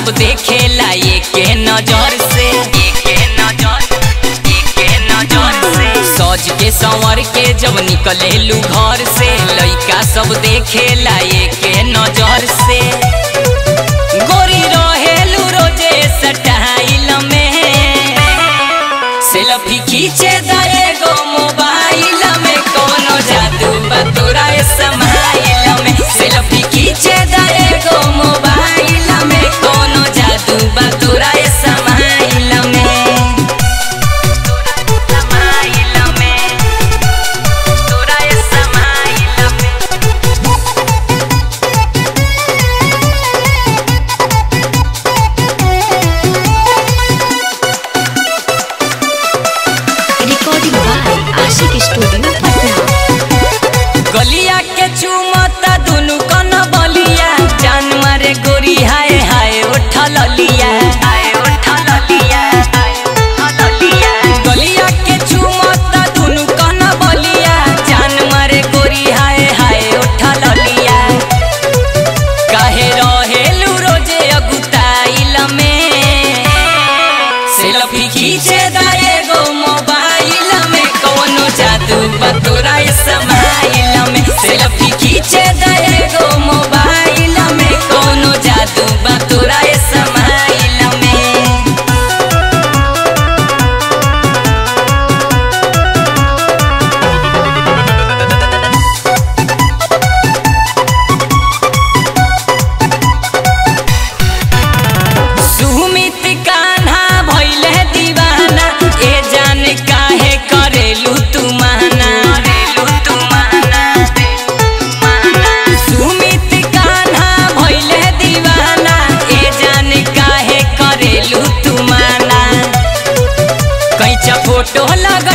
सब देखेला एके नजर से एके नजर एके नजर से सज के संवर के जब निकलेलू घर से लइका सब देखेला एके नजर से गोरी रहेलू रोजे सटाइल में सेल्फी खींचे दाए गो मोबाइल में कोनो जादू बा तोरा समाइल में सेल्फी खींचे दाए गो मोबाइल में कोनो जादू बा तोरा समाइल में समाइल में तोरा समाइल में Recording by Ashik Studio, Patna. गलिया के चुमता दुनु कन बलिया जान मारे गोरी हाय हाय उठल लिया हाय उठल लिया गलिया के चुमता दुनु कन बलिया जान मारे गोरी हाय हाय उठल लिया काहे रहेलू रोजे अगुताइल में सेल्फी खींचे दाए गो मोबाइल में कोनो जादू बतोरा समाइल में सेल्फी खींचे दाए गो मोबाइल में कोनो जादू बतोरा समाइल में सुमित कान्हा भइले दीवाना ए जान काहे करेलू तू माना करेलू तू माना सुमित कान्हा भइले दीवाना ए जान काहे करेलू तू माना कैचा फोटो लगा